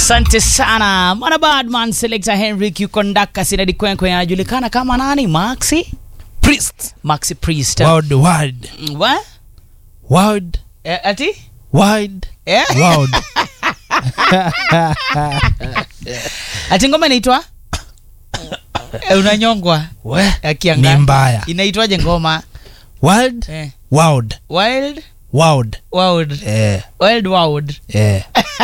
Asante sana mwana Badman selector Henrik yuko ndaka sinadi kwenkwe anajulikana kama nani? Maxi Priest. Maxi Priest. Word, word, Wa? word, Eh, ati? word, Eh? word. Ati ngoma inaitwa? Eh, unanyongwa. We, Akianga. ni mbaya. Inaitwaje ngoma? Word, Eh. word, Wild word. Wild Eh, Wild Wild eh.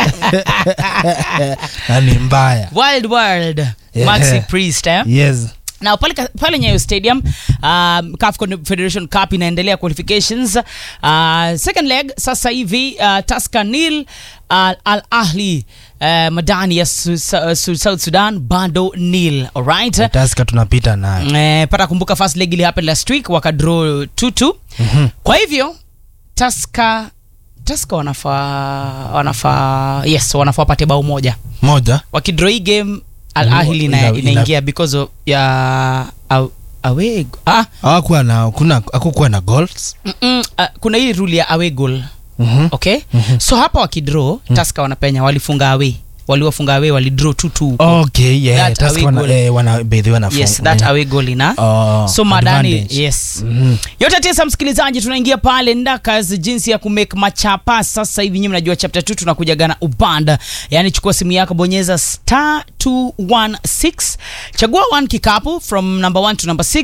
Na ni mbaya. Wild Wild Yeah. Maxi Priest eh? Yes. na pale, pale Nyayo Stadium um, CAF Confederation Cup inaendelea qualifications uh, second leg sasa hivi uh, Tusker nil uh, Al Ahli uh, Madani ya su, su, su, South Sudan bado nil alright Taska tunapita nayo. Eh, pata kumbuka first leg ili happen last week wakadraw 2-2 Mhm. kwa hivyo Tusker Tusker wanafaa wanafaa yes wanafaa wapate bao moja Moja. wakidraw hii game Al Mm, Ahli ina, ina- inaingia because of ya aw- away ah, Hawakuwa na kuna hakukuwa na goals. mm-mm, ah, kuna hii rule ya away goal Mhm. okay so hapa wakidraw Tusker wanapenya walifunga away waliwafunga away walidraw 2-2 Okay, yeah. That Taska away wana goal. eh, wana bedhi wana yes that away goal ina Oh, so madani advantage. yes Mhm. yote tisa msikilizaji tunaingia pale ndakas jinsi ya kumake machapa sasa hivi nyinyi mnajua chapter 2 tunakuja gana ubanda yani chukua simu yako bonyeza star 216 chagua one kikapu from number 1 to number 6